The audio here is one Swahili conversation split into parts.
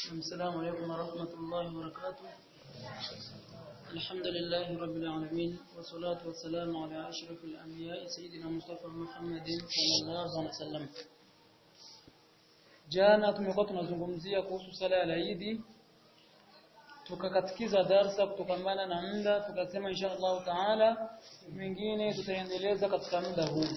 السلام عليكم ورحمة الله وبركاته الحمد لله رب العالمين والصلاة والسلام على أشرف الأنبياء سيدنا مصطفى محمد صلى الله عليه وسلم jana tumekuwa tunazungumzia kuhusu sala ya Eid tukakatikiza darsa kutokamana na muda tukasema insha Allah taala mengine tutaendeleza katika muda huu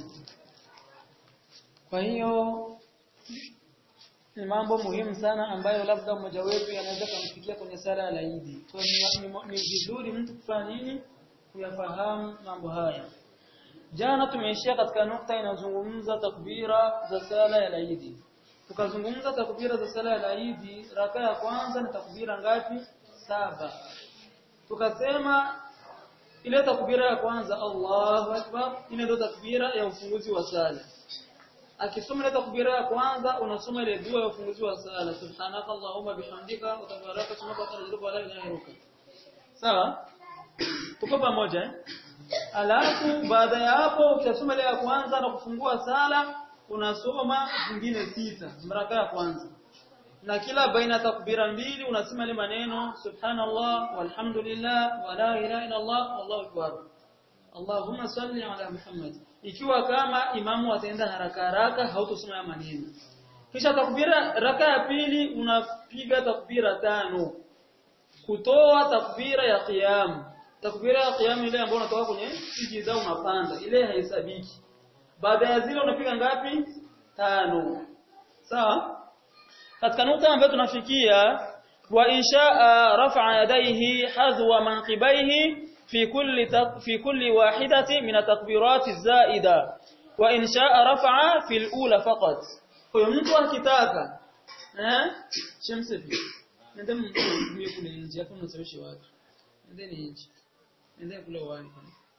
kwa hiyo ni mambo muhimu sana ambayo labda mmoja wetu anaweza kumfikia kwenye sala ya Eid. Kwa hiyo ni vizuri mtu kufanya nini? Kuyafahamu mambo haya. Jana tumeishia katika nukta inayozungumza takbira za sala ya Eid. Tukazungumza takbira za sala ya Eid, raka ya kwanza ni takbira ngapi? Saba. Tukasema ile takbira ya kwanza Allahu Akbar, ile ndio takbira ya ufunguzi wa sala akisoma ile takbira ya kwanza unasoma ile dua ya ufunguzi wa sala subhanaka allahumma bihamdika wa tabaraka ismuka wa ta'ala wa la ilaha illa sawa tuko pamoja eh alafu baada ya hapo ukisoma ile ya kwanza na kufungua sala unasoma zingine sita mraka ya kwanza na kila baina takbira mbili unasema ile maneno subhanallah walhamdulillah wa la ilaha illa allah wallahu akbar Allahumma salli ala Muhammad ikiwa kama imamu ataenda haraka haraka hautosoma ya maneno kisha takbira raka ya pili unapiga takbira tano kutoa takbira ya qiyam takbira ya qiyam ile ambayo unatoka kwenye sijida unapanda ile haisabiki baada ya zile unapiga ngapi tano sawa katika nukta ambayo tunafikia wa inshaa rafa'a yadayhi hadwa manqibaihi في كل في كل واحدة من التكبيرات الزائدة وإن شاء رفع في الأولى فقط فيمتو akitaka eh shemsefi nende mimi kule nje hapo mnasawishi watu nende nje nende kule wani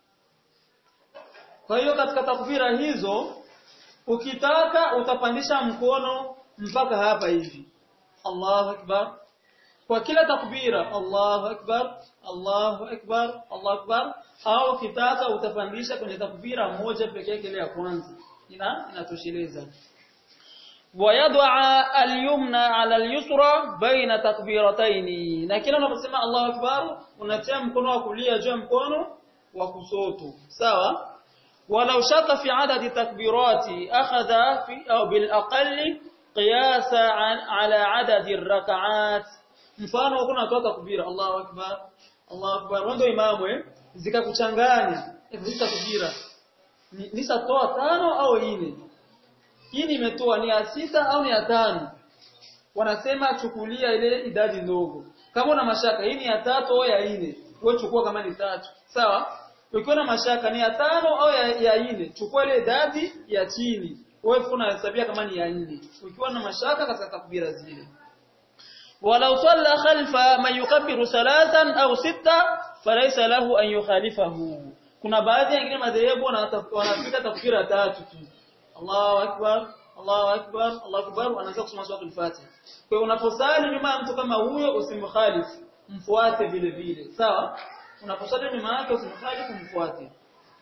kwa hiyo katika takbira hizo ukitaka utapandisha mkono mpaka hapa hivi Allahu akbar kwa kila takbira Allahu akbar Allahu akbar Allahu akbar au kitaka utapandisha kwenye takbira moja pekee yake ile ya kwanza ina inatosheleza wayad'a al-yumna 'ala al-yusra baina takbiratayn na kila unaposema Allahu akbar unatia mkono wa kulia juu ya mkono wa kusoto sawa walau shaka fi adadi takbirati akhadha fi au bil aqalli qiyasa 'ala adadi ar-rak'at mfano kuna toa takbira Allahu akbar Allahu akbar ndio imamu eh zikakuchanganya hizo takbira nisatoa tano au nne hii nimetoa ni ya sita au ni ya tano wanasema chukulia ile idadi ndogo kama una mashaka hii ni ya tatu au ya nne wewe chukua kama ni tatu sawa ukiwa na mashaka ni ya tano au ya, ya nne chukua ile idadi ya chini wewe unahesabia kama ni ya nne ukiwa na mashaka katika takbira zile ولو صلى خلف من يكبر ثلاثا او ستا فليس له ان يخالفه kuna baadhi ya wengine madhehebu wanapiga takbira tatu tu Allahu akbar Allahu akbar Allahu akbar wanaanza kusoma sura al-Fatiha kwa hiyo unaposali nyuma ya mtu kama huyo usimkhalifu mfuate vile vile sawa unaposali nyuma yake usimkhalifu mfuate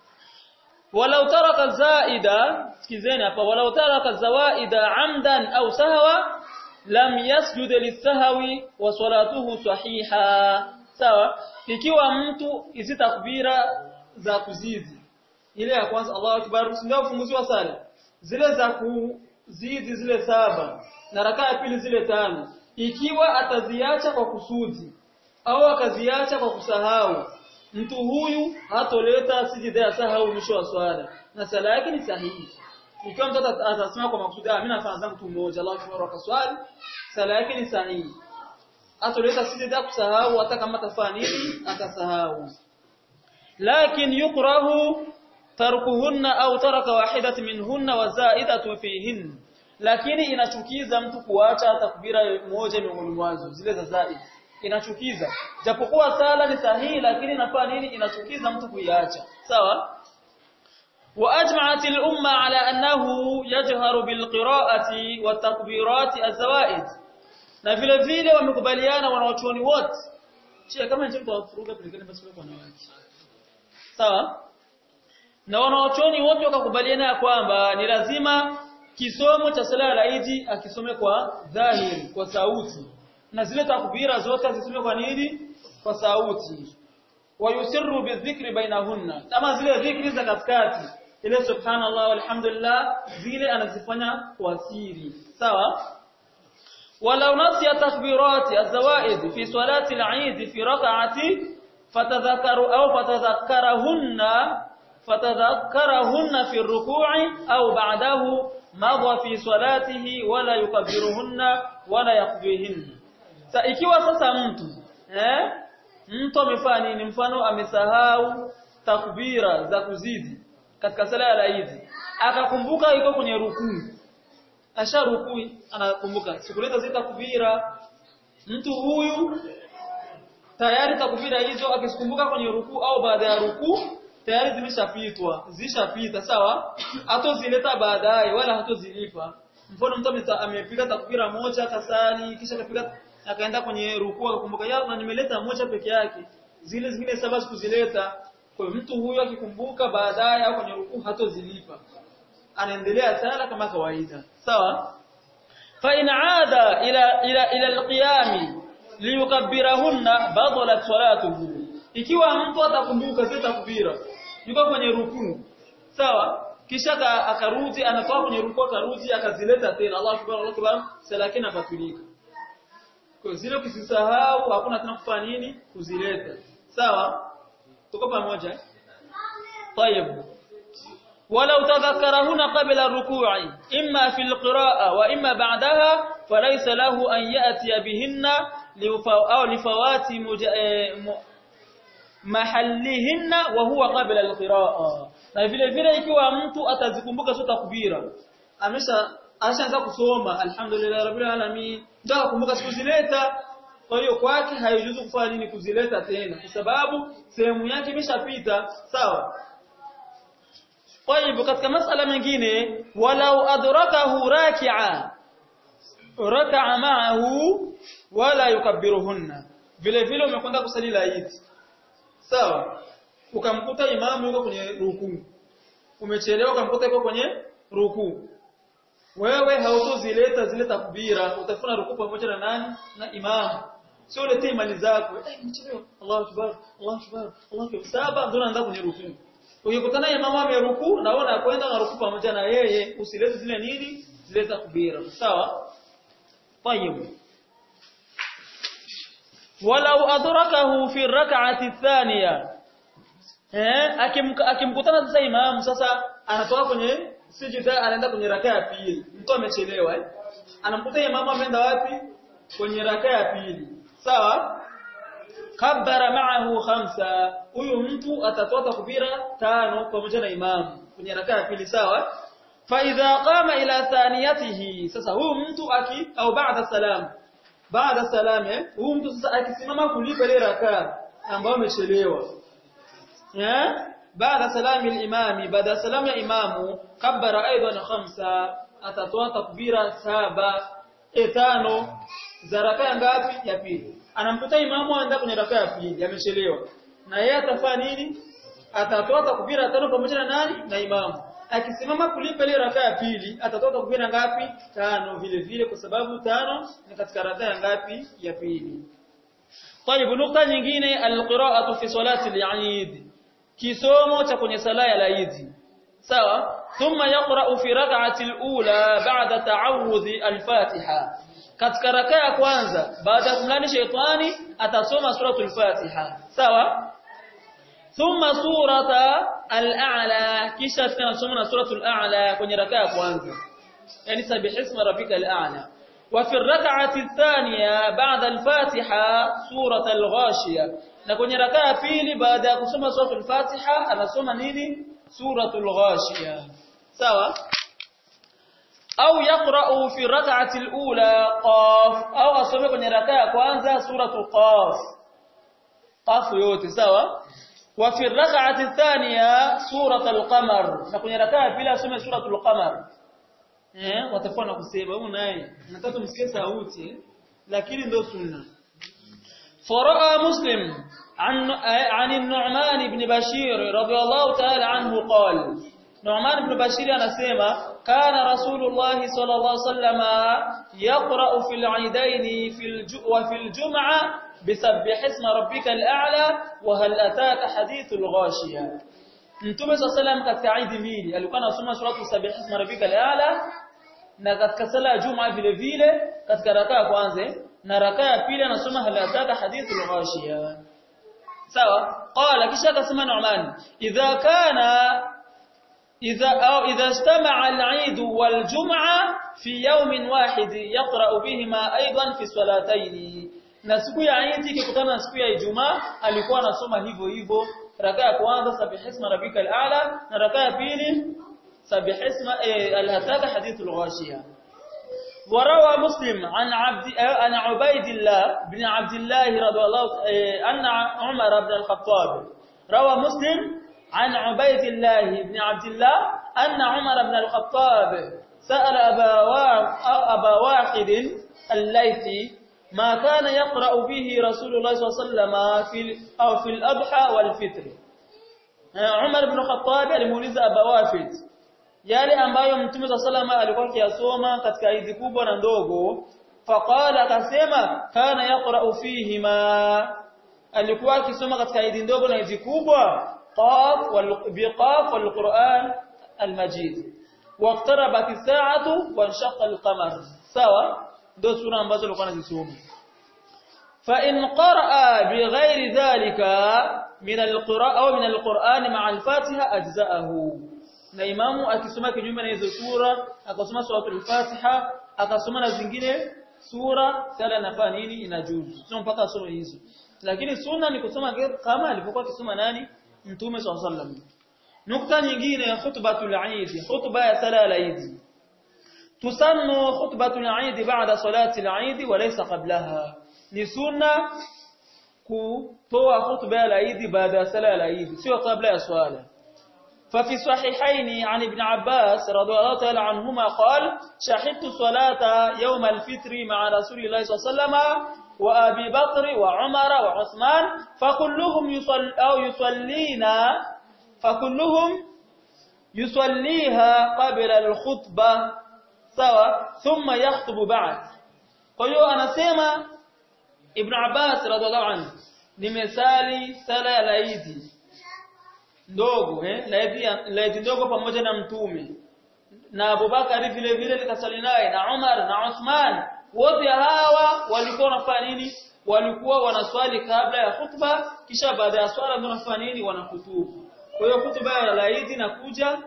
walau taraka zaida sikizeni hapa walau taraka zawaida amdan au sahwa lam yasjud lisahwi wa salatuhu sahiha sawa ikiwa mtu hizi takbira za kuzidi ile ya kwanza Allahu akbar ndio ufunguzi wa sala zile za kuzidi zile saba na rakaa ya pili zile tano ikiwa ataziacha kwa kusudi au akaziacha kwa kusahau mtu huyu hatoleta sijida ya sahau mwisho wa swala na sala yake ni sahihi ikiwa mtu atasema kwa makusudi mimi nafanya zangu tu moja Allahu akbar akaswali sala yake ni sahihi atoleta sijida kusahau hata kama atafanya nini atasahau lakin yukrahu tarkuhunna au taraka wahidat minhunna wa zaidatu fihin lakini inachukiza mtu kuacha takbira moja miongoni mwazo zile za zaid inachukiza japokuwa sala ni sahihi lakini inafanya nini inachukiza mtu kuiacha sawa واجمعت الامه على انه يجهر بالقراءه والتكبيرات الزوائد na vile vile wamekubaliana wanawachuoni wote chia kama nje mtawafuruga pelekeni basi kwa wanawake sawa na wanawachuoni wote wakakubaliana ya kwamba ni lazima kisomo cha sala ya Eid akisome kwa dhahiri kwa sauti na zile takbira zote zisome kwa nini kwa sauti wayusirru bidhikri bainahunna kama zile dhikri za katikati ile subhanallah walhamdulillah zile anazifanya kwa siri sawa ولو نسي تكبيرات الزوائد في صلاة العيد في ركعة فتذكروا أو فتذكرهن فتذكرهن في الركوع أو بعده مضى في صلاته ولا يكبرهن ولا يقضيهن ikiwa sasa mtu eh mtu amefanya nini mfano amesahau takbira za kuzidi katika sala ya Eid akakumbuka yuko kwenye rukuu asha rukuu anakumbuka sikuleta zile takbira mtu huyu tayari takbira hizo akizikumbuka kwenye rukuu au baada ya rukuu tayari zimeshapitwa zishapita sawa hatozileta baadaye wala hatozilipa mfano mtu amepiga takbira moja kasali kisha akapiga akaenda kwenye rukuu akakumbuka ya na nimeleta moja peke yake zile zingine saba sikuzileta kwa hiyo mtu huyo akikumbuka baadaye au kwenye rukuu hatozilipa anaendelea sala kama kawaida sawa fa in aada ila ila ila alqiyam liyukabbirahunna badalat salatuhu ikiwa mtu atakumbuka zile takbira yuko kwenye rukuu sawa kisha akarudi anatoka kwenye rukuu akarudi akazileta tena Allahu akbar Allahu akbar sala yake inabatilika kwa zile ukisisahau hakuna tena kufanya nini kuzileta sawa tuko pamoja طيب ولو تذكرهن قبل الركوع إما في القراءة وإما بعدها فليس له أن يأتي بهن أو لفوات محلهن وهو قبل القراءة na vile vile ikiwa mtu atazikumbuka sio takbira amesha ashaanza kusoma alhamdulillah rabbil alamin ndio akumbuka siku zileta kwa hiyo kwake haijuzu kufanya nini kuzileta tena kwa sababu sehemu yake imeshapita sawa طيب katika masala mengine walau adrakahu raki'a raka'a ma'ahu wala yukabbiruhunna vile vile umekwenda kusali la Eid sawa ukamkuta imamu yuko kwenye rukuu umechelewa ukamkuta yuko kwenye rukuu wewe hautozileta zile takbira utafuna rukuu pamoja na nani na imamu sio ulete imani zako eh mchelewa Allahu akbar Allahu akbar Allahu akbar saba ndio unaanza kwenye rukuu ukikutana imamu ameruku na wewe unakwenda na ruku pamoja na yeye usilete zile nini zile takbira sawa طيب ولو adrakahu fi rak'ati athaniya eh akimkutana sasa imamu sasa anatoka kwenye sijida anaenda kwenye rakaa ya pili mtu amechelewa eh anamkuta imamu ameenda wapi kwenye rakaa ya pili sawa kabbara ma'ahu khamsa huyu mtu atatoa takbira tano pamoja na imamu kwenye rakaa ya pili sawa fa idha qama ila thaniyatihi sasa huyu mtu aki au baada salam baada salam huyu mtu sasa akisimama kulipa ile rakaa ambayo amechelewa eh baada salami al-imami baada salam ya imamu kabbara aidan khamsa atatoa takbira saba etano za rakaa ngapi ya pili anamkuta imamu aenda kwenye rakaa ya pili amechelewa na yeye atafanya nini atatoa takbira tano pamoja na nani na imamu akisimama kulipa ile rakaa ya pili atatoa takbira ngapi tano vile vile kwa sababu tano ni katika rakaa ngapi ya pili طيب nukta nyingine alqira'atu fi salati al-eid kisomo cha kwenye sala ya Eid sawa thumma yaqra'u fi rak'ati al-ula ba'da ta'awudhi al-fatiha katika rakaa ya kwanza baada ya kumlani shetani atasoma suratul fatiha sawa thumma surata al-a'la kisha tunasoma na suratul a'la kwenye rakaa ya kwanza yani sabihisma rabbika al-a'la وفي الركعه الثانيه بعد الفاتحه سوره الغاشيه na kwenye rakaa ya pili baada ya kusoma suratul fatiha anasoma nini suratul ghashiyah sawa au yaqra'u fi rak'ati al-ula qaf au asome kwenye rakaa ya kwanza suratul qaf qaf yote sawa wa fi rak'ati athaniya suratul qamar na kwenye rakaa ya pili asome suratul qamar eh watafanya kusema huyu naye nataka msikie sauti lakini ndio sunna فراى مسلم عن عن النعمان بن بشير رضي الله تعالى عنه قال Nu'man ibn Bashir anasema kana Rasulullah sallallahu alaihi wasallama yaqra'u fil 'idayn fil wa fil jum'a bisabbih isma rabbikal a'la wa hal ataka hadithul ghashiya Mtume sallallahu katika Eid mbili alikuwa anasoma suratu sabbih isma rabbikal a'la na katika sala ya Juma vile vile katika rakaa ya kwanza na rakaa ya pili anasoma hal ataka hadithul ghashiya sawa qala kisha akasema Nu'man idha kana إذا أو إذا اجتمع العيد والجمعة في يوم واحد يقرأ بهما أيضا في الصلاتين na siku ya Eid ikikutana na siku ya Ijumaa alikuwa anasoma hivyo hivyo raka ya kwanza sabihisma rabbikal a'la na raka ya pili sabihisma al-hataka hadithul ghashiya وروى مسلم عن عبد عن عبيد الله بن عبد الله رضي الله أن عمر بن الخطاب روى مسلم عن عبيد الله بن عبد الله أن عمر بن الخطاب سأل أبا, أبا واحد الليثي ما كان يقرأ به رسول الله صلى الله عليه وسلم في أو في الأضحى والفطر عمر بن الخطاب alimuuliza Aba Wafid yale ambayo Mtume صلى الله عليه alikuwa akiyasoma katika hizi kubwa na ndogo faqala akasema kana yaqra'u fihima alikuwa akisoma katika hizi ndogo na hizi kubwa قاف بقاف والقرآن المجيد واقتربت الساعة وانشق القمر سوا دو سورة ambazo alikuwa anazisoma فإن قرأ بغير ذلك من القراءة أو من القرآن مع الفاتحة أجزاءه na imamu akisoma kinyume na hizo sura akasoma suratul Fatiha akasoma na zingine sura sala nafaa nini inajuzu sio mpaka asome hizo lakini sunna ni kusoma kama alipokuwa akisoma nani Mtume swalla sallam. Nukta nyingine ya khutbatul Eid, khutba ya sala ya Eid. Tusannu khutbatul Eid baada salati al-Eid wa laysa qablaha. Ni sunna kutoa khutba ya Eid baada ya sala ya Eid, sio kabla ya swala. ففي صحيحين عن ابن عباس رضي الله تعالى عنهما قال شهدت صلاة يوم الفطر مع رسول الله صلى الله عليه وسلم وأبي بكر وعمر وعثمان فكلهم يصل أو يصلينا فكلهم يصليها قبل الخطبة سوا ثم يخطب بعد kwa أنا سيما ابن عباس رضي الله عنه nimesali sala ya laidi ndogo eh laidi laidi ndogo pamoja na mtume na Abubakar vile vile nikasali naye na Umar na Uthman wote hawa walikuwa wanafanya nini walikuwa wanaswali kabla ya khutba kisha baada ya swala ndio wanafanya nini wanakutubu kwa hiyo khutba ya laidi inakuja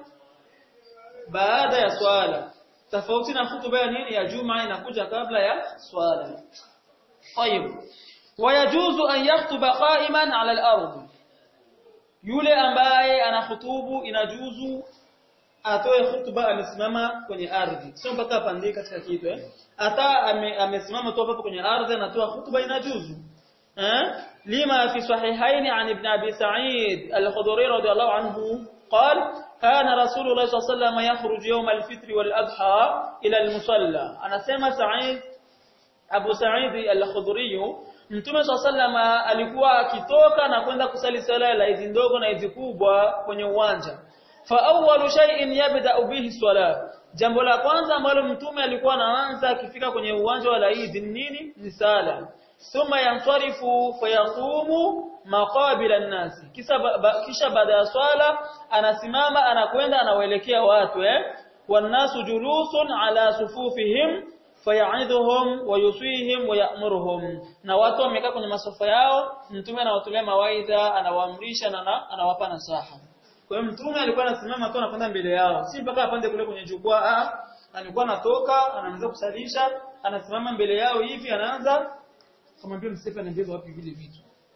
baada ya swala tofauti na khutba ya nini ya juma inakuja kabla ya swala طيب ويجوز أن يخطب قائما على الأرض yule ambaye anahutubu inajuzu atoe hutuba amesimama kwenye ardhi sio mpaka apande katika kitu eh hata amesimama tu hapo kwenye ardhi anatoa hutuba inajuzu eh lima fi sahihaini an ibn abi sa'id al-khudri radiyallahu anhu قال كان رسول الله صلى الله عليه وسلم يخرج يوم الفطر والأضحى إلى المصلى أنا سمع سعيد أبو سعيد الخضري Mtume swalla alikuwa akitoka na kwenda kusali sala la hizi ndogo na hizi kubwa kwenye uwanja. Fa awwalu shay'in yabda'u bihi swala. Jambo la kwanza ambalo mtume alikuwa anaanza akifika kwenye uwanja wa Eid nini? Ni sala. Thumma yansarifu fayaqumu maqabila an-nas. Kisha ba, kisha baada ya swala anasimama anakwenda anawaelekea watu eh. Wan-nasu julusun ala sufufihim fayaidhuhum wa yuswihim wa ya'muruhum na watu wamekaa kwenye masofa yao mtume anawatolea mawaidha anawaamrisha na anawapa nasaha kwa hiyo mtume alikuwa anasimama tu anakwenda mbele yao si mpaka apande kule kwenye jukwaa alikuwa anatoka anaanza kusalisha anasimama mbele yao hivi anaanza kumwambia msife anaambia wapi vile vitu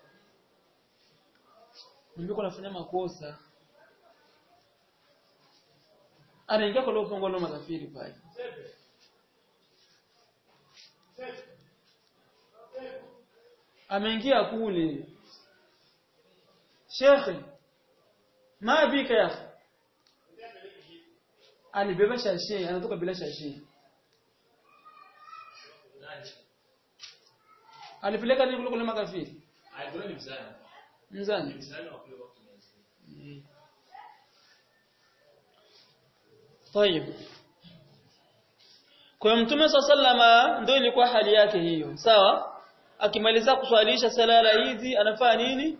mwambie kunafanya makosa anaingia kwa leo fungo la makafiri pale ameingia kule shekhe ma bika ya alibeba shashe anatoka bila shashe alipeleka nini kule makafiri alipeleka ni mzani mzani mzani wa kule wakati Mm. طيب kwa mtume sallama ndio ilikuwa hali yake hiyo sawa akimaliza kuswalisha sala la hizi anafanya nini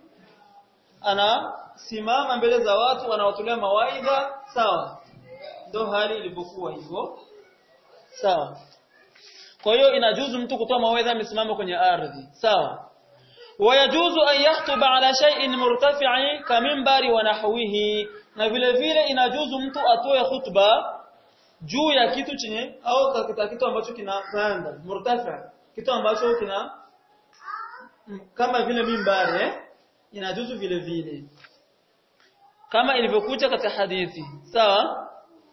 anasimama mbele za watu anawatolea mawaidha sawa ndio hali ilipokuwa hivyo sawa kwa hiyo inajuzu mtu kutoa mawaidha amesimama kwenye ardhi sawa wayajuzu an yakhutuba ala shay'in murtafi'i kamimbari wa nahwihi na vile vile inajuzu mtu atoe khutba juu ya kitu chenye au katika kitu ambacho kinapanda murtafi kitu ambacho kina kama vile mimbari eh? inajuzu vile vile kama ilivyokuja katika hadithi sawa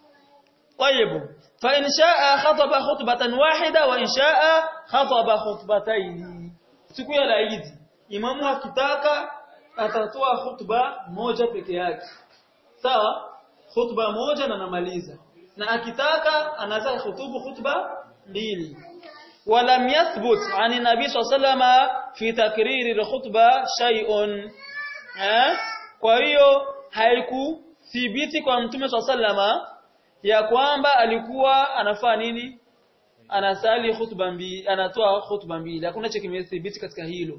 طيب فإن شاء خطب خطبة واحدة وإن شاء خطب خطبتين siku ya Eid imamu akitaka atatoa khutba moja peke yake sawa khutba moja na namaliza na akitaka anaweza khutubu khutba mbili ولم يثبت عن النبي صلى الله عليه وسلم في تكرير الخطبه شيء kwa hiyo haikuthibiti kwa mtume صلى الله عليه وسلم ya kwamba alikuwa anafaa nini anasali khutba mbili anatoa khutba mbili hakuna cha kimethibiti katika hilo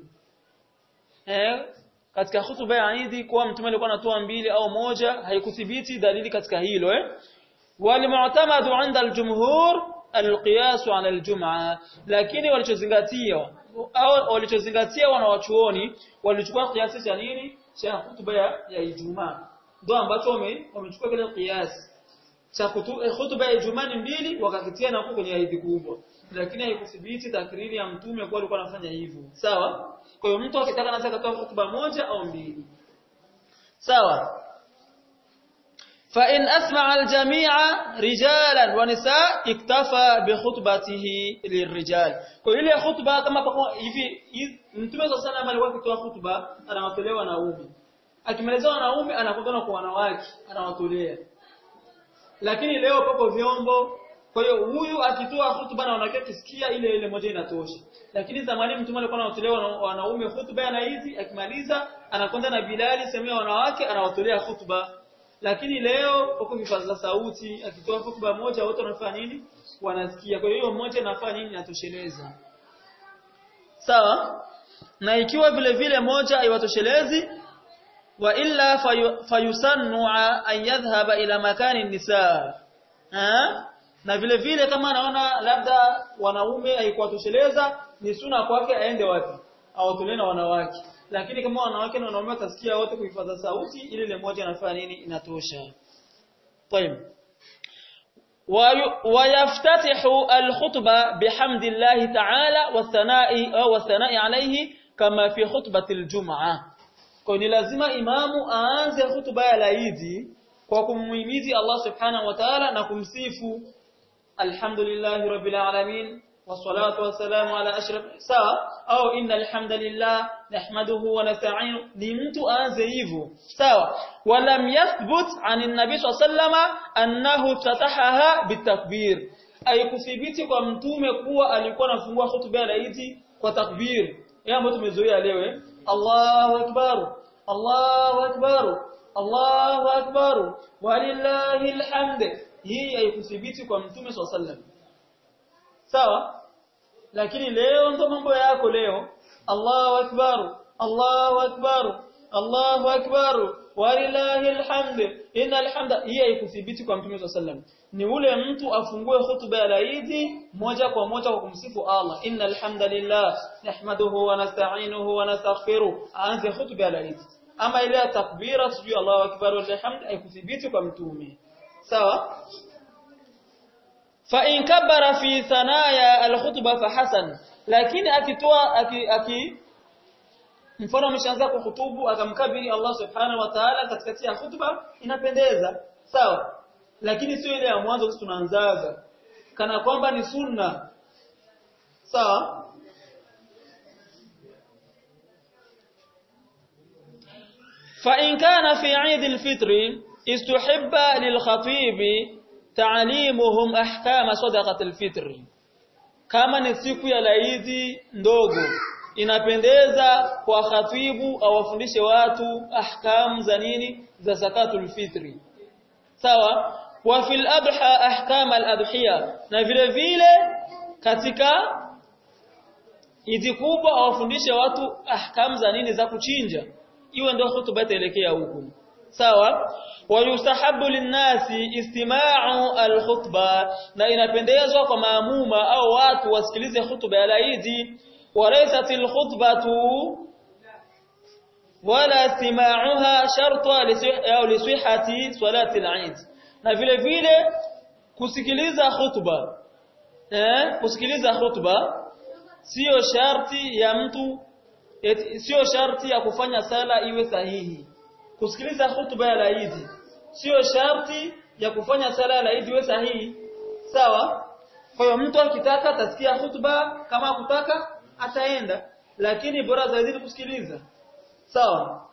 eh katika khutba ya Eid kwa mtume alikuwa anatoa mbili au moja haikuthibiti dalili katika hilo eh walimu'tamadu 'inda al-jumhur al-qiyas 'ala al-jum'a lakini walichozingatia au walichozingatia wanawachuoni walichukua kiasi cha nini cha khutba ya, ya Ijumaa ndio ambacho wamechukua kile kiasi cha khutba ya Ijumaa ni mbili wakakitia na huko kwenye Eid kubwa lakini haikuthibiti takriri ya mtume kwa alikuwa anafanya hivyo sawa kwa hiyo mtu akitaka anaweza kutoa khutba moja au mbili sawa fa in asma'a al-jami'a rijalan wa nisaa iktafa bi khutbatihi lirijal kwa ile khutba kama kwa hivi mtume sallallahu alayhi alikuwa akitoa khutba anawatolea wanaume akimaliza wanaume anakutana kwa wanawake anawatolea lakini leo pako vyombo kwa hiyo huyu akitoa hutuba na wanawake kisikia ile ile moja inatosha lakini zamani mtume alikuwa anawatolewa wanaume hutuba na hizi akimaliza anakwenda na Bilali semea wanawake anawatolea hutuba lakini leo pako vipaza sauti akitoa hutuba moja wote wanafanya nini wanasikia kwa hiyo mmoja anafanya nini inatosheleza sawa na ikiwa vile vile moja haiwatoshelezi wa illa fayusannu an yadhhaba ila makani nisaa na vile vile kama anaona labda wanaume haikuwatosheleza ni suna kwake aende wapi awatolee na wanawake lakini kama wanawake na wanaume watasikia wote kuhifadha sauti ile ile moja anafanya nini inatosha طيب ويفتتح الخطبه بحمد الله تعالى والثناء والثناء عليه كما في خطبه الجمعه kwa ni lazima imamu aanze hutuba ya laidi kwa kumhimizi Allah subhanahu wa ta'ala na kumsifu alhamdulillahi rabbil alamin wassalatu wassalamu ala ashraf sawa au innal hamdalillah nahmaduhu wa nasta'inu ni mtu aanze hivyo sawa walam yathbut anin nabii sallama annahu fatahaha bitakbir haikuthibiti kwa mtume kuwa alikuwa anafungua hutuba ya laidi kwa takbir yeye ambayo tumezoea leo Allahu akbar Allahu akbar Allahu akbar walillahi alhamd hii haikuthibiti kwa mtume sallam sawa lakini leo ndo mambo yako leo Allahu akbar Allahu akbar Allahu akbar walillahi alhamd innal hamda hii haikuthibiti kwa mtume sallam ni ule mtu afungue hutuba ya laidi moja kwa moja kwa kumsifu Allah innal hamdalillah nahmaduhu wa nasta'inuhu wa nastaghfiruh aanze hutuba ya laidi ama ile ya takbira sijui Allahu akbar walhamd haikuthibiti kwa mtume sawa fa in kabbara fi thanaya alkhutba fa hasan lakini akitoa aki, aki mfano ameshaanza kuhutubu akamkabiri Allah subhanahu wa ta'ala katikati ya hutuba inapendeza sawa lakini sio ile ya mwanzo sisi tunaanzaga kana kwamba ni sunna sawa فإن كان في عيد الفطر استحب للخطيب تعليمهم أحكام صدقة الفطر kama ni siku ya laidi ndogo inapendeza kwa khatibu awafundishe watu ahkamu za nini za zakatul fitri sawa wa fil adha ahkam al adhiya na vile vile katika idi kubwa awafundishe watu ahkam za nini za kuchinja iwe ndio hutuba itaelekea huko sawa wayustahabu linnasi istima'u alkhutba na inapendezwa kwa maamuma au watu wasikilize hutuba ya laidi walaysat alkhutbatu wala istima'uha sharta au lisihhati salati al-eid na vile vile kusikiliza hutuba eh kusikiliza hutuba sio sharti ya mtu sio sharti ya kufanya sala iwe sahihi kusikiliza hutuba ya laidi sio sharti ya kufanya sala ya laidi iwe sahihi sawa kwa hiyo mtu akitaka atasikia hutuba kama kutaka ataenda lakini bora zaidi kusikiliza sawa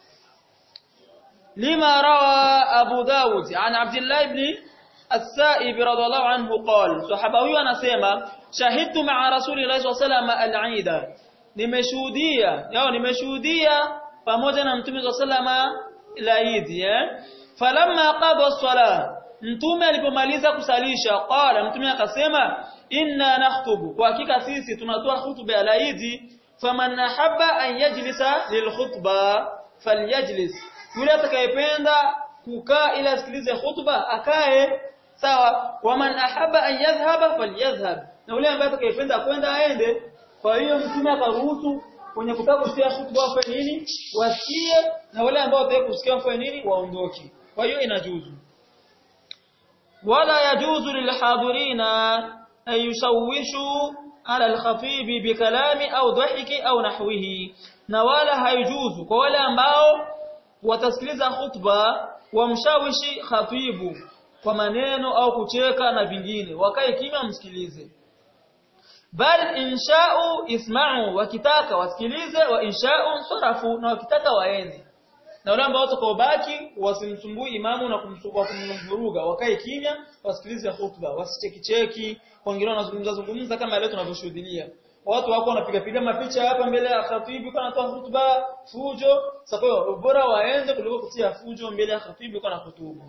lima rawa abu daud an abdullah ibn السائب رضي الله عنه قال صحابه huyu anasema shahidtu ma'a rasulillahi sallallahu alayhi wasallam al-eid nimeshuhudia yao nimeshuhudia pamoja na mtume sallallahu alayhi eh falamma qada as-salah mtume alipomaliza kusalisha qala mtume akasema inna nakhutubu kwa hakika sisi tunatoa hutuba ya laidi faman ahabba an yajlisa lilkhutba falyajlis yule atakayependa kukaa ili asikilize hutuba akae sawa waman ahabba an yadhhaba falyadhhab na yule ambaye atakayependa kwenda aende kwa hiyo mtume akaruhusu wenye kutaka kusikia hutuba wafanye nini wasikie na wale ambao wataka kusikia wafanye nini waondoke kwa hiyo inajuzu wala yajuzu lilhadirina an yushawishu ala alkhatib bikalami au dhahiki au nahwihi na wala haijuzu kwa wale ambao watasikiliza hutuba wamshawishi khatibu kwa maneno au kucheka na vingine wakae kimya msikilize bal insha'u isma'u wakitaka wasikilize wa insha'u sarafu na wakitaka waende na wale ambao watakaobaki wasimsumbui imamu na kumsumbua kumvuruga wakae kimya wasikilize hutuba wasichekicheki wengine wanazungumza zungumza kama leo tunavyoshuhudia watu wako wanapiga piga mapicha hapa mbele ya khatibu kwa anatoa hutuba fujo sasa bora waende kuliko kutia fujo mbele ya khatibu kwa hutubu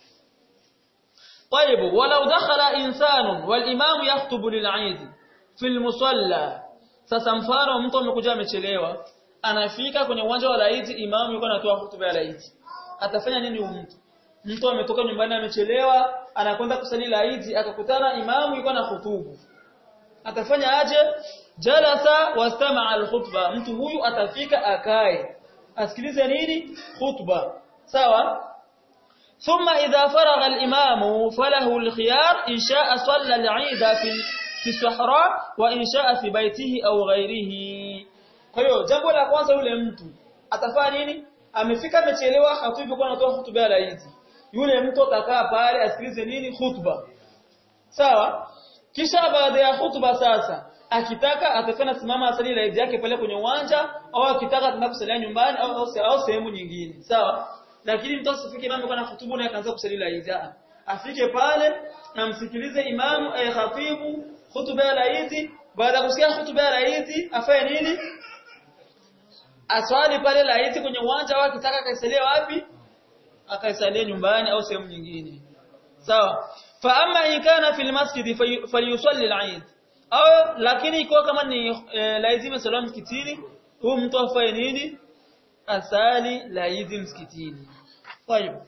طيب ولو دخل انسان والامام يخطب للعيد في المصلى sasa mfano mtu amekuja amechelewa anafika kwenye uwanja wa laiti imamu yuko anatoa hutuba ya laiti atafanya nini huyu mtu mtu ametoka nyumbani amechelewa anakwenda kusali laiti akakutana imamu yuko na hutubu atafanya aje jalasa wastama'a alkhutba mtu huyu atafika akae asikilize nini khutba sawa ثم إذا فرغ الإمام فله الخيار إن شاء صلى العيد في في الصحراء وإن شاء في بيته أو غيره kwa hiyo jambo la kwanza yule mtu atafanya nini amefika amechelewa hatubi kwa anatoa hutuba ya Eid yule mtu atakaa pale asikilize nini hutuba sawa kisha baada ya hutuba sasa akitaka atafanya simama asali la Eid yake pale kwenye uwanja au akitaka atenda kusalia nyumbani au au sehemu nyingine sawa lakini mtu asifike imamu kwa hutubu na akaanza kusali la Eid afike pale na msikilize imamu ay khatibu hutuba ya Eid baada ya kusikia hutuba ya Eid afanye nini aswali pale la Eid kwenye uwanja au akitaka kaisalia wapi akaisalia nyumbani au sehemu nyingine sawa fa amma in kana fil masjid falyusalli al-Eid au lakini iko kama ni lazima salamu msikitini huyu mtu afanye nini asali la Eid msikitini kwa hiyo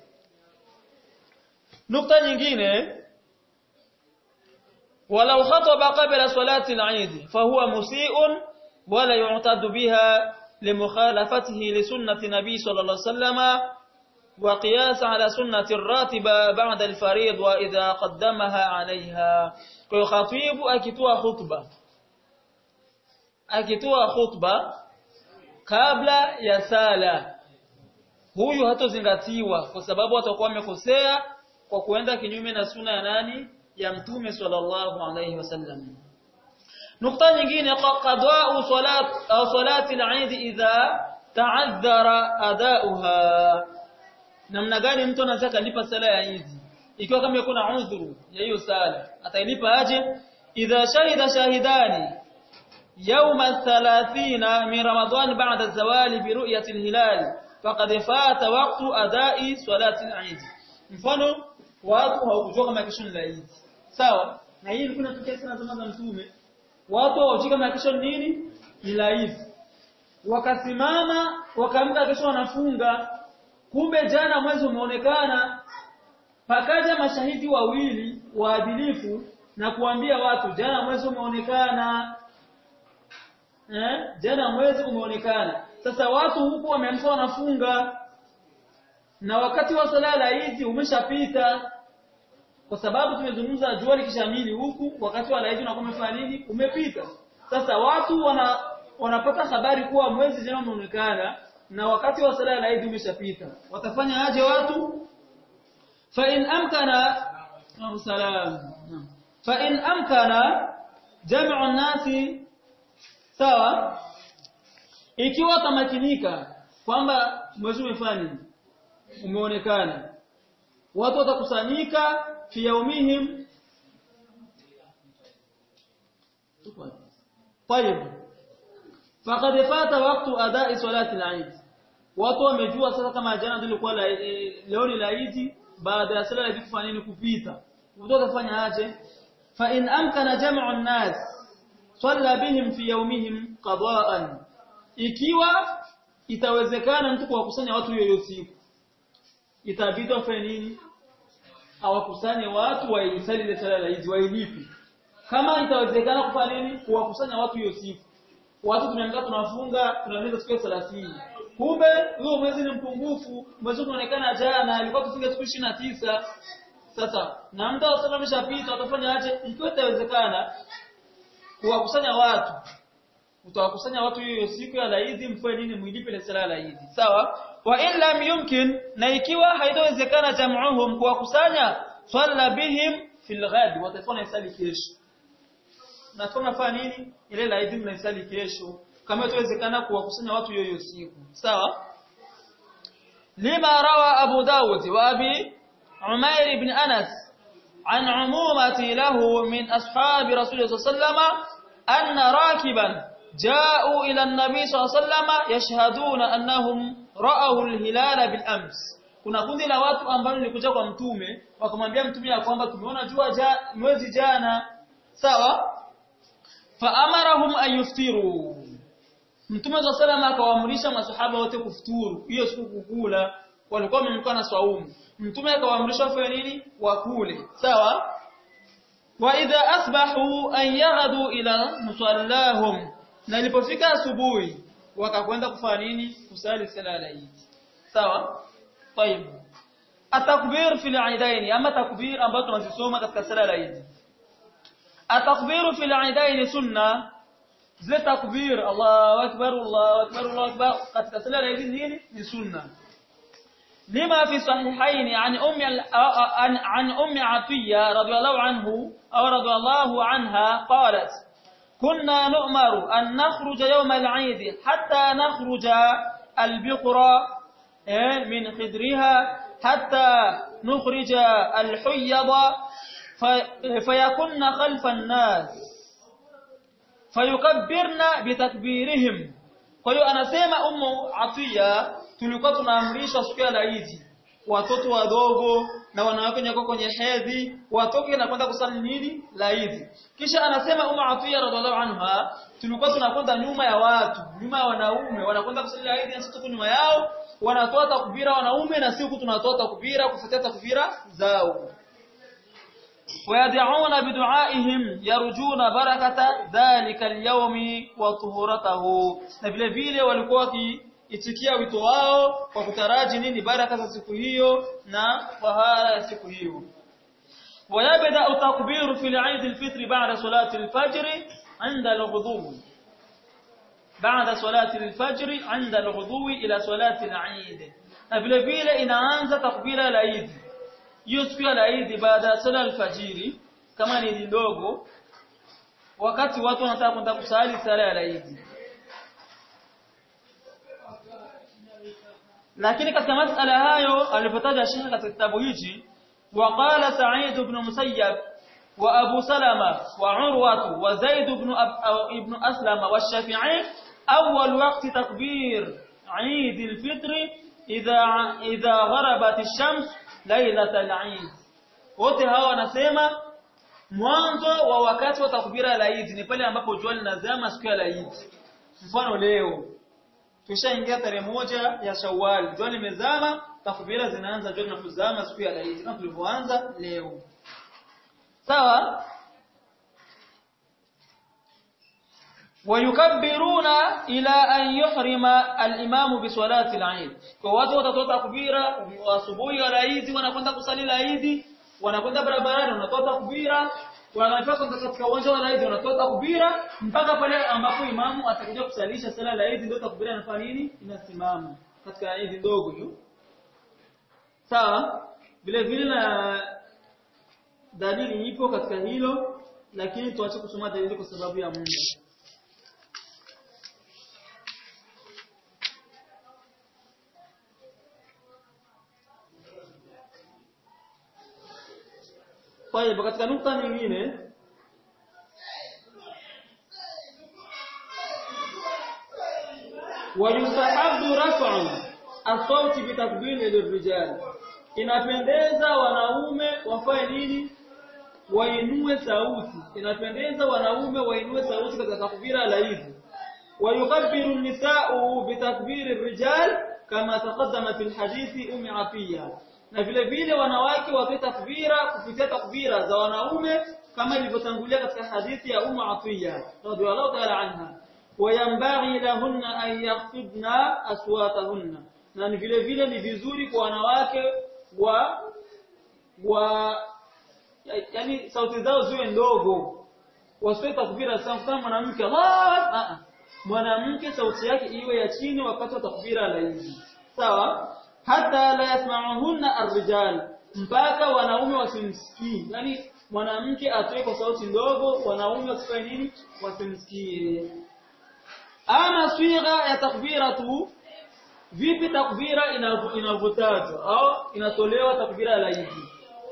nukta nyingine ولو خطب قبل صلاة العيد فهو مسيء ولا يعتد بها لمخالفته لسنة النبي صلى الله عليه وسلم وقياس على سنة الراتبة بعد الفريض وإذا قدمها عليها خطيب أكتوى خطبة أكتوى خطبة قبل يسالة huyu hatozingatiwa kwa sababu atakuwa amekosea kwa kuenda kinyume na suna ya nani ya mtume sallallahu alayhi wasallam nukta nyingine qada'u salat au salati al-eid idha ta'azzara adauha namna gani mtu anaweza kulipa sala ya Eid ikiwa kama yuko na udhuru ya hiyo sala atailipa aje idha shahida shahidani يوم الثلاثين من رمضان بعد الزوال برؤية الهلال فقد فات وقت أداء صلاة العيد mfano watu hawakujua kama kesho ni Eid sawa na hii ilikuwa inatokea sana zama za mtume watu hawajui kama kesho ni nini ni Eid wakasimama wakaamka kesho wanafunga kumbe jana mwezi umeonekana pakaja mashahidi wawili waadilifu na kuambia watu jana mwezi umeonekana eh jana mwezi umeonekana sasa watu huku wameamka wanafunga na wakati wa sala la Eid umeshapita kwa sababu tumezungumza jua likishamili huku wakati wa Eid unakuwa umefanya nini umepita sasa watu wana wanapata habari kuwa mwezi jana umeonekana na wakati wa sala la Eid umeshapita watafanya aje watu fa in amkana salam fa in amkana jam'u an-nasi sawa ikiwa tamakinika kwamba mwezi umefanya umeonekana watu watakusanyika fi yaumihim طيب فقد فات وقت اداء صلاه العيد watu wamejua sasa kama jana ndilikuwa leo ni laidi baada ya sala ya kufanya nini kupita watu watafanya aje fa in amkana jam'u an-nas salla bihim fi yawmihim qada'an ikiwa itawezekana mtu kuwakusanya watu hiyo siku itabidi wafanye nini awakusanye watu waisali ile sala ya Eid wailipi kama itawezekana kufanya nini kuwakusanya watu hiyo siku watu tunaangaa tunafunga tunaweza siku ya 30 kumbe huo mwezi ni mpungufu mwezi unaonekana jana ilikuwa tufunge siku 29 sasa na muda wa sala umeshapita watafanya aje ikiwa itawezekana kuwakusanya watu utawakusanya watu hiyo siku ya Eid mfanye nini muilipe ile sala ya Eid sawa wa in lam yumkin na ikiwa haitawezekana jam'uhum kuwakusanya swalla bihim fil ghad watafanya isali kesho na tunafanya nini ile la Eid mnaisali kesho kama itawezekana kuwakusanya watu hiyo siku sawa lima rawa Abu Dawud wa Abi Umair ibn Anas عن عمومة له من أصحاب رسول الله صلى الله عليه وسلم أن راكبا جاءوا إلى النبي صلى الله عليه وسلم يشهدون أنهم رأوا الهلال بالأمس kuna kundi la watu ambao lilikuja kwa mtume wakamwambia mtume ya kwamba tumeona jua ja, mwezi jana sawa fa amarahum ayuftiru mtume wa salama akawaamrisha masahaba wote kufuturu hiyo siku kukula walikuwa wamemkuwa na swaumu mtume akawaamrisha wafanye nini wakule sawa wa idha asbahu an yaghadu ila musallahum na ilipofika asubuhi wakakwenda kufanya nini kusali sala ya Eid sawa طيب التكبير في العيدين اما تكبير ambayo tunazisoma katika sala ya Eid التكبير في العيدين sunna zile takbir Allahu akbar Allahu akbar Allahu akbar katika sala ya Eid nini ni sunna لما في صحيحين عن ام عن عن ام عطيه رضي الله عنه او رضي الله عنها قالت كنا نؤمر أن نخرج يوم العيد حتى نخرج البقرة من خدرها حتى نخرج الحيض فيكن خلف الناس فيكبرن بتكبيرهم kwa hiyo anasema ummu atiya tulikuwa tunaamrisha siku ya laidi watoto wadogo na wanawake wenye kwenye hedhi watoke na kwenda kusali nini laidi kisha anasema ummu atiya radhiallahu anha tulikuwa tunakwenda nyuma ya watu nyuma ya wanaume wanakwenda kusali laidi na sisi tuko nyuma yao wanatoa takbira wanaume na siku tunatoa takbira kufuatia takbira zao ويدعون بدعائهم يرجون بركة ذلك اليوم وطهورته na vile vile walikuwa wakiitikia wito wao kwa kutaraji nini baraka za siku hiyo na tahara ya siku hiyo ويبدا التكبير في العيد الفطر بعد صلاه الفجر عند الغدو بعد صلاه الفجر عند الغدو الى صلاه العيد na vile vile inaanza takbira la Eid hiyo siku ya Eid baada ya sala alfajiri kama ni ndogo wakati watu wanataka kwenda kusali sala ya Eid lakini katika masala hayo alipotaja Sheikh katika kitabu hichi وقال سعيد بن مسيب وأبو سلمة وعروة وزيد بن ابن أسلم والشافعي أول وقت تكبير عيد الفطر إذا إذا غربت الشمس ليلة العيد wote hawa wanasema mwanzo wa wakati wa takbira la Eid ni pale ambapo jua linazama siku ya Eid mfano leo tushaingia tarehe moja ya Shawwal jua limezama takbira zinaanza jua linapozama siku ya Eid kama tulivyoanza leo sawa ويكبرون إلى أن يحرم الإمام بصلاة العيد فواتوا watatoa takbira asubuhi ya Eid wanakwenda kusali Eid wanakwenda barabarani wanatoa takbira wanafika katika uwanja wa Eid wanatoa takbira mpaka pale ambapo imamu atakuja kusalisha sala la Eid ndio takbira inafanya nini inasimama katika Eid ndogo hiyo sawa vile vile na dalili ipo katika hilo lakini tuache kusoma dalili kwa sababu ya muda طيب katika nukta nyingine ويستحب رفع الصوت بتكبير للرجال inapendeza wanaume wafanye nini wainue sauti inapendeza wanaume wainue sauti katika takbira la hizi ويكبر النساء بتكبير الرجال كما تقدم في الحديث ام عطيه na vile vile wanawake watoe takbira kupitia takbira za wanaume kama ilivyotangulia katika hadithi ya Ummu Atiya radhiallahu ta'ala anha wayambaghi lahunna an yakhfidna aswatahunna na ni vile vile ni vizuri kwa wanawake wa wa yani sauti zao ziwe ndogo wasiwe takbira sana kama mwanamke Allah mwanamke sauti yake iwe ya chini wakati wa takbira la hizi sawa hata la yasma'uhunna ar-rijal mpaka wanaume wasimsikii yani mwanamke atoe kwa sauti ndogo wanaume wasifanye nini wasimsikie ama swigha ya takbira tu vipi takbira inavyotajwa au inatolewa takbira la hizi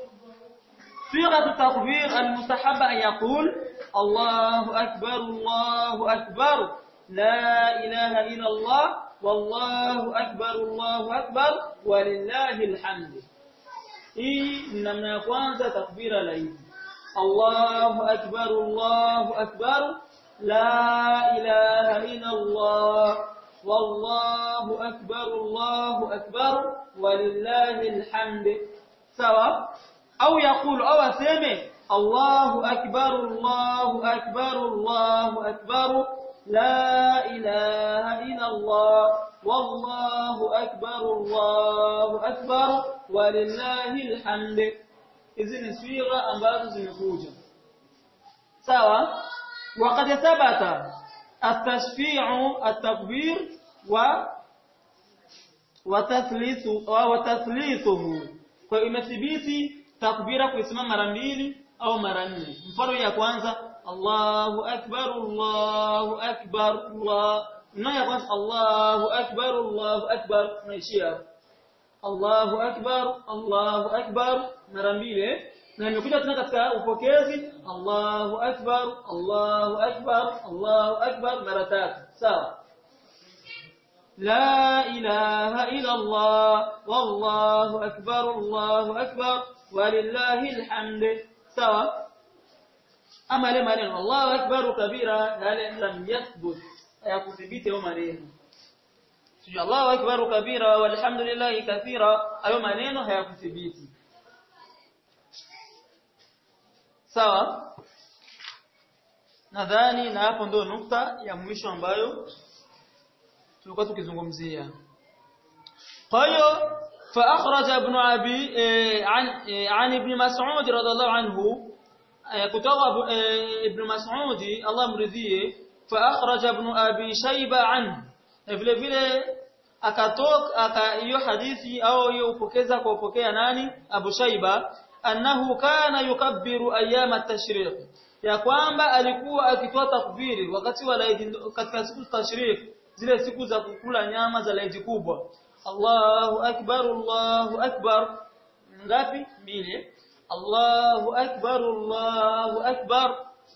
صيغه التكبير المستحب ان يقول الله اكبر الله اكبر لا اله الا الله والله أكبر الله أكبر ولله الحمد hii ni namna ya kwanza takbira la hizi Allahu akbar Allahu akbar la ilaha illa Allah wallahu akbar Allahu akbar walillahi alhamd sawa au yakulu au aseme Allahu akbar Allahu akbar Allahu akbar لا إله إلا الله والله أكبر الله أكبر ولله الحمد hizi ni swigha ambazo zimekuja sawa وقد ثبت التشفيع التكبير و وتثليث وتثليثه kwa imethibiti takbira kuisimama mara mbili au mara nne mfano ya kwanza Allahu akbar Allahu akbar Allah na ya kwanza Allahu akbar Allahu akbar tunaishia Allahu akbar Allahu akbar mara mbili na imekuja tena katika upokezi Allahu akbar Allahu akbar Allahu akbar mara tatu sawa لا إله إلا الله والله أكبر الله أكبر ولله الحمد سواء ama ile maneno Allahu akbar kabira yale lam yathbut hayakuthibiti hayo maneno sio Allahu akbar kabira walhamdulillah kathira hayo maneno hayakuthibiti sawa nadhani na hapo ndio nukta ya mwisho ambayo tulikuwa tukizungumzia kwa hiyo فأخرج ابن أبي عن عن ابن مسعود رضي الله عنه kutoka ibn Mas'ud Allah mridhie fa akhraja ibn Abi Shayba an vile vile akatoka hiyo hadithi au hiyo upokeza kwa upokea nani Abu Shayba annahu kana yukabbiru ayyam at-tashriq ya kwamba alikuwa akitoa takbiri wakati wa Eid katika siku za tashriq zile siku za kukula nyama za Eid kubwa Allahu akbar Allahu akbar ngapi mbili الله أكبر الله أكبر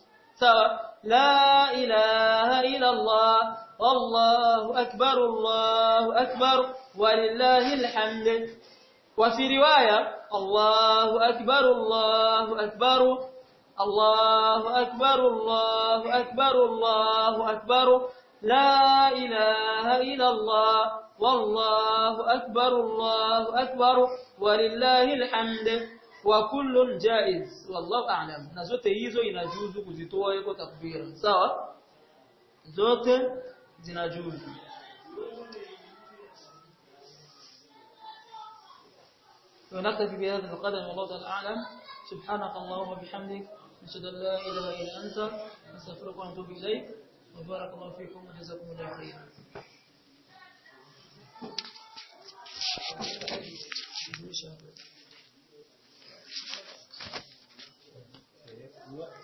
لا إله إلا الله والله أكبر الله أكبر ولله الحمد وفي رواية الله أكبر الله أكبر الله أكبر الله أكبر الله أكبر لا إله إلا الله والله أكبر الله أكبر ولله الحمد وكل جائز والله أعلم na zote hizo inajuzu kuzitoa yuko takbira sawa zote zinajuzu ونكتفي بهذا القدر والله تعالى أعلم سبحانك اللهم وبحمدك نشهد أن لا إله إلا أنت نستغفرك ونتوب إليك وبارك الله فيكم وجزاكم الله خيرا Inshallah.